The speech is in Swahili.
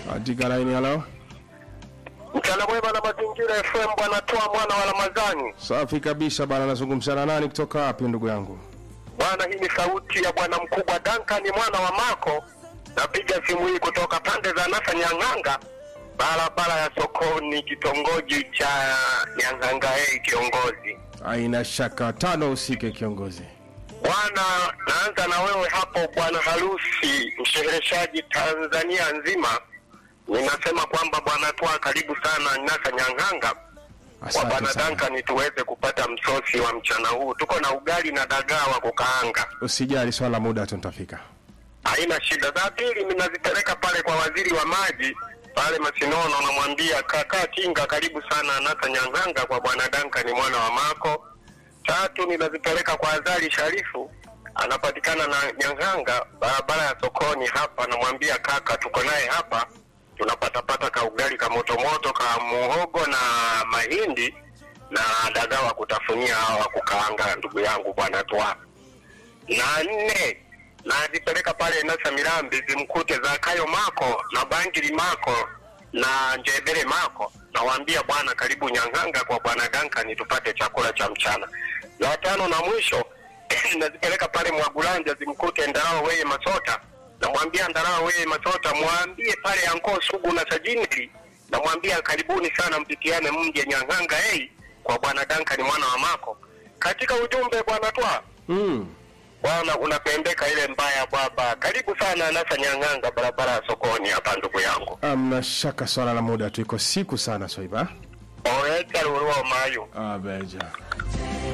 Katika laini halo. Mchana mwema na mazingira FM, bwana toa mwana wa Ramadhani. Safi kabisa bana, nazungumza na nani kutoka wapi ndugu yangu? Bwana, hii ni sauti ya bwana mkubwa Duncan mwana wa Mako. Napiga simu hii kutoka pande za Nasa Nyang'anga, barabara ya sokoni, kitongoji cha Nyang'anga. Hey, kiongozi Aina shaka tano usike kiongozi. bwana, naanza na wewe hapo bwana harusi, mshereheshaji Tanzania nzima. Ninasema kwamba bwana toa karibu sana Nasa Nyang'anga kwa Asante bwana sana. Duncan tuweze kupata msosi wa mchana huu. Tuko na ugali na dagaa wa kukaanga, Usijali swala la muda tu nitafika. haina shida. Za pili ninazipeleka pale kwa waziri wa maji pale Masinono, namwambia kaka Tinga, karibu sana Nasa Nyang'anga kwa bwana Duncan mwana wa Mako. Tatu ninazipeleka kwa Azali Sharifu, anapatikana na Nyang'anga, barabara ya sokoni hapa, namwambia kaka, tuko naye hapa tunapatapata ka ugali ka motomoto ka muhogo na mahindi na dagaa wa kutafunia hawa wa kukaanga, ndugu yangu bwana twa. Na nne nazipeleka pale Nasa Mirambi zimkute Zakayo Mako na Bangili Mako na Njebele Mako, nawaambia bwana, karibu Nyang'anga kwa bwana Duncan tupate chakula cha mchana. La tano na mwisho nazipeleka pale Mwagulanja zimkute Ndarao weye Masota, namwambia Ndarao weye Masota, mwambie pale Anko Sugu na Sajinili, namwambia karibuni sana, mpitiane mje Nyang'anga hey, kwa bwana Duncan mwana wa Mako. Katika ujumbe bwana twa Mm. bwana unapendeka ile mbaya baba, karibu sana Nasa Nyang'anga, barabara ya sokoni hapa, ndugu yangu Amna shaka swala la muda tu iko siku sana Swaiba. oeta luruo mayu Abeja.